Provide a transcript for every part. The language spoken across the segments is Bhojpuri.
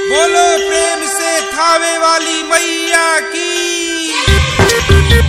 बोलो प्रेम से थावे वाली मैया की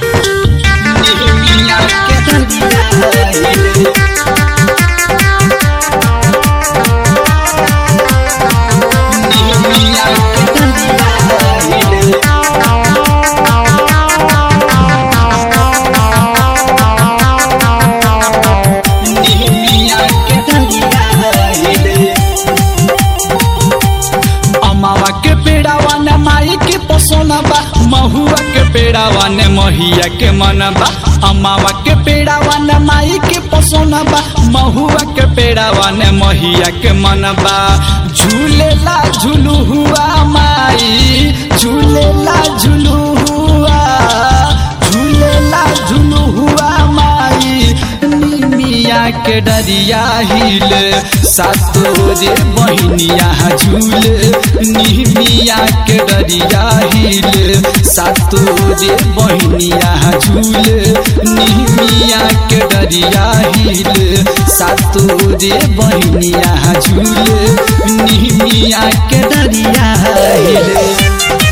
अमावा के पेड़ावा ने माई के पसोना बा महुआ के पेड़ावा ने महिया के मनबा अमावा के पेड़ावा ने माई के पसोना बा महुआ के पेड़ावा ने महिया के मनबा झूलेला झूलू हुआ माई झूलेला झूलू हुआ झूलेला झूलू हुआ माई मिया के डरिया हिल सातोरे बहनिया झूल निमिया के डरिया हिल सातोरे बहनिया झूल निमिया के डरिया हिल सातोरे बहनिया झूल निमिया के डरिया हिल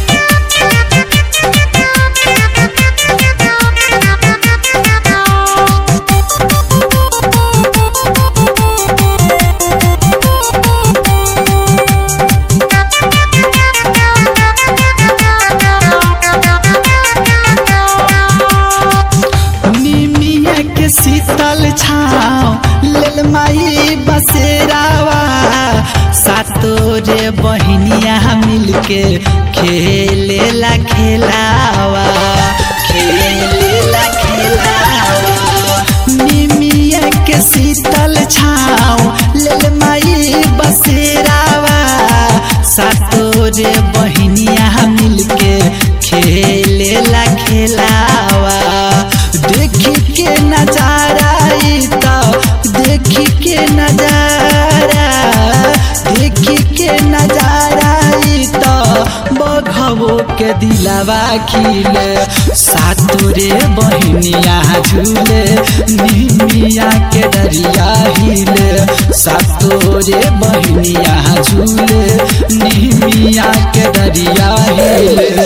निमिया के शीतल छाव लेल माई बसेरावा सातो रे बहनिया मिलके खेलेला खेलावा खेलेला खेलावा निमिया के शीतल छाव लेल माई बसेरावा सातो रे बहनिया मिलके खेलेला खेलावा देखी के नजारा ई त देखी के नजारा देखी के नजारा ई त बघवो के दिलावा खिले सातुरे बहनिया झूले निमिया के डरिया हिले सातोरे बहनिया झूले निमिया के डरिया हिले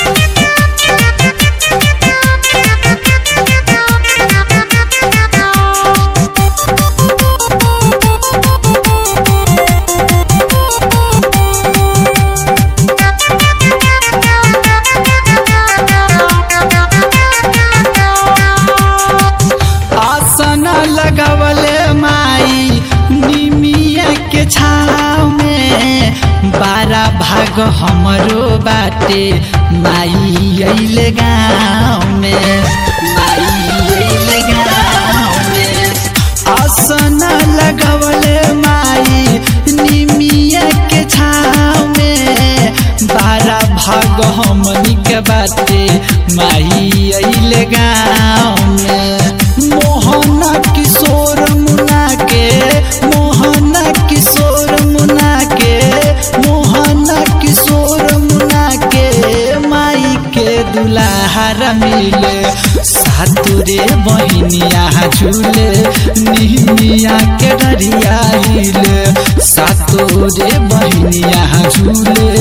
आसन लगवले माई निमिया के छाव में बारह भाग हमरो बाटे माई अइले गाँव में माई अइले गाँव में आसन लगवले माई निमिया के छाव में बारह भाग हमनी के बाटे माई अइले गाँव में मोहना किशोर मुना के मोहना किशोर मुना के मोहना किशोर मुना के माई के दुलाहार मिले सातुरे बहनिया झूले निमिया के डरिया हिले सातोरे बहनिया झूले